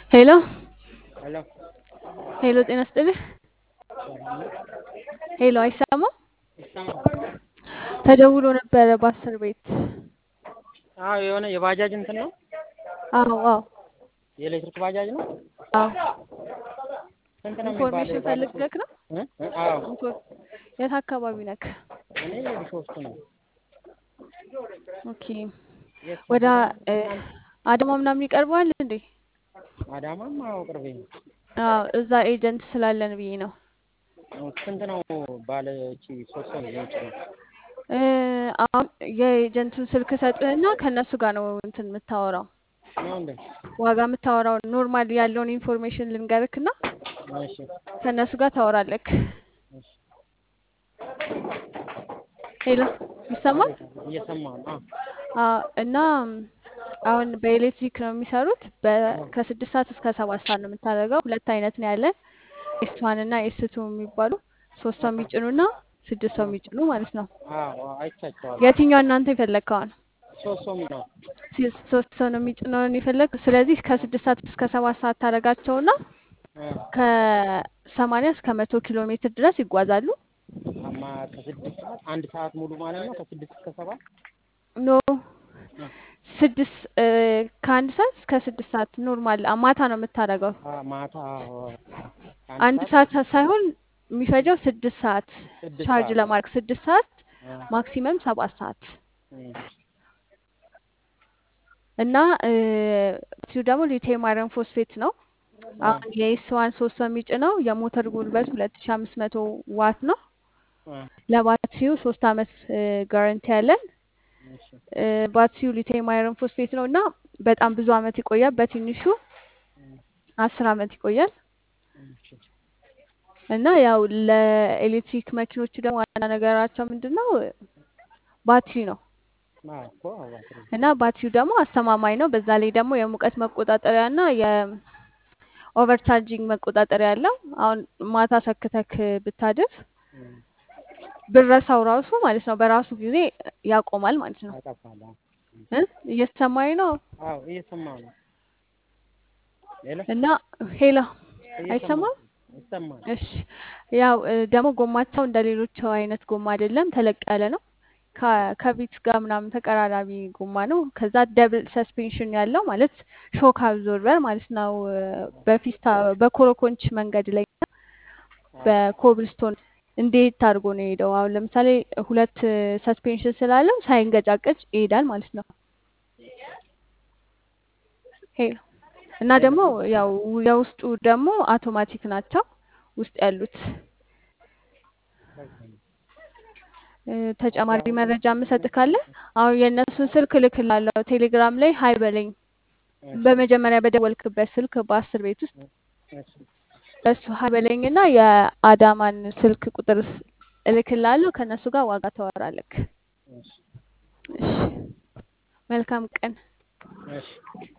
ሄሎ ሄሎ ሄሎ፣ ጤና ይስጥልኝ። ሄሎ፣ አይሰማም? ይሰማል? ተደውሎ ነበረ በአስር ቤት። አዎ የሆነ የባጃጅ እንትን ነው አዎ አዎ የኤሌክትሪክ ባጃጅ ነው። አዎ። ስንት ነው የሚባለው? ኢንፎርሜሽን ፈልገህ ነው? እ? እ? አዎ ኢንፎር- የት አካባቢ ነክ? እኔ ቢሾፍቱ ነው። ኦኬ። የት ወደ ሰፈር? እ፣ አዳማ ምናምን ይቀርበዋል እንዴ? አዳማም አዎ ቅርቤ ነው። አዎ፣ እዛ ኤጀንት ስላለን ብዬ ነው። ስንት ነው ባለ እቺ ሶስት ሰው የውጭ ነው? እ፣ አሁን የኤጀንቱን ስልክ ሰጥህና ከእነሱ ጋር ነው እንትን የምታወራው ነው እንዴ? ዋጋ የምታወራው ኖርማል ያለውን ኢንፎርሜሽን ልንገርክና እሺ ከእነሱ ጋር ታወራለክ። እሺ ሄሎ ይሰማል? እየሰማሁ ነው። አዎ አዎ። እና አሁን በኤሌክትሪክ ነው የሚሰሩት። በ- ከስድስት ሰዓት እስከ ሰባት ሰዓት ነው የምታደርገው። ሁለት አይነት ነው ያለን ኤስ ዋን እና ኤስ ቱ የሚባሉ ሶስት ሰው የሚጭኑ እና ስድስት ሰው የሚጭኑ ማለት ነው። አዎ አይቻቸዋለሁ። የትኛው እናንተ የፈለግከውን? ሶስት ሰው ነው። ሲ- ሶስት ሰው ነው የሚጭነውን የፈለግ። ስለዚህ ከስድስት ሰዓት እስከ ሰባት ሰዓት ታደርጋቸውና እ ከሰማንያ እስከ መቶ ኪሎ ሜትር ድረስ ይጓዛሉ። አማ ከስድስት ሰዓት አንድ ሰዓት ሙሉ ማለት ነው። ከስድስት እስከ ሰባት ኖ ስድስት እ፣ ከአንድ ሰዓት እስከ ስድስት ሰዓት ኖርማል ማታ ነው የምታደርገው። አ ማታ አዎ አንድ ሰዓት ሳይሆን የሚፈጀው ስድስት ሰዓት ስድስት ቻርጅ ሰዓት ለማድረግ ስድስት ሰዓት አ ማክሲመም ሰባት ሰዓት እ እና እ፣ እሱ ደግሞ ሊቲየም አይረን ፎስፌት ነው። አ አሁን የኤስ ዋን ሶስት ሰው የሚጭነው የሞተር ጉልበት ሁለት ሺ አምስት መቶ ዋት ነው። አ ለባትሪው ሶስት አመት ጋረንቲ ያለን እሺ እ፣ ባትሪው ሊቲየም አይረን ፎስፌት ነው እና በጣም ብዙ አመት ይቆያል። በትንሹ አስር አመት ይቆያል። እሺ እና ያው ለኤሌክትሪክ መኪኖቹ ደግሞ ዋና ነገራቸው ምንድን ነው? ባትሪ ነው። አዎ እኮ አዎ ባትሪ እና ባትሪው ደግሞ አስተማማኝ ነው። በዛ ላይ ደግሞ የሙቀት መቆጣጠሪያ እና የኦቨርቻርጂንግ መቆጣጠሪያ ያለው። አሁን ማታ ሰክተክ ብታድር እ ብረሳው ራሱ ማለት ነው በራሱ ጊዜ ያቆማል ማለት ነው። ያጠፋል። አዎ እ እየተሰማኝ ነው። አዎ እየሰማሁ ነው። ሄሎ እና ሄላ እየሰማሁ አይሰማም? ይሰማል። እሺ ያው እ፣ ደግሞ ጎማቸው እንደ ሌሎቹ አይነት ጎማ አይደለም፣ ተለቅ ያለ ነው። ከ- ከቪትስ ጋር ምናምን ተቀራራቢ ጎማ ነው። ከዛ ደብል ሰስፔንሽን ያለው ማለት ሾክ አብዞርበር ማለት ነው። እ፣ በፊስታ በኮረኮንች መንገድ ላይ እና በኮብልስቶን እንዴት አድርጎ ነው የሄደው? አሁን ለምሳሌ ሁለት ሰስፔንሽን ስላለው ሳይንገጫገጭ ይሄዳል ማለት ነው። ሄሎ እና ደግሞ ያው የውስጡ ደግሞ አውቶማቲክ ናቸው ውስጥ ያሉት። እ፣ ተጨማሪ መረጃ የምሰጥ ካለ አሁን የእነሱን ስልክ እልክልሃለሁ ቴሌግራም ላይ ሀይ በለኝ። በመጀመሪያ በደወልክበት ስልክ በአስር ቤት ውስጥ እሺ በሱ ሀይ በለኝና የአዳማን ስልክ ቁጥር ስ- እልክልሃለሁ። ከእነሱ ጋር ዋጋ ታወራለክ። እሺ እሺ፣ መልካም ቀን። እሺ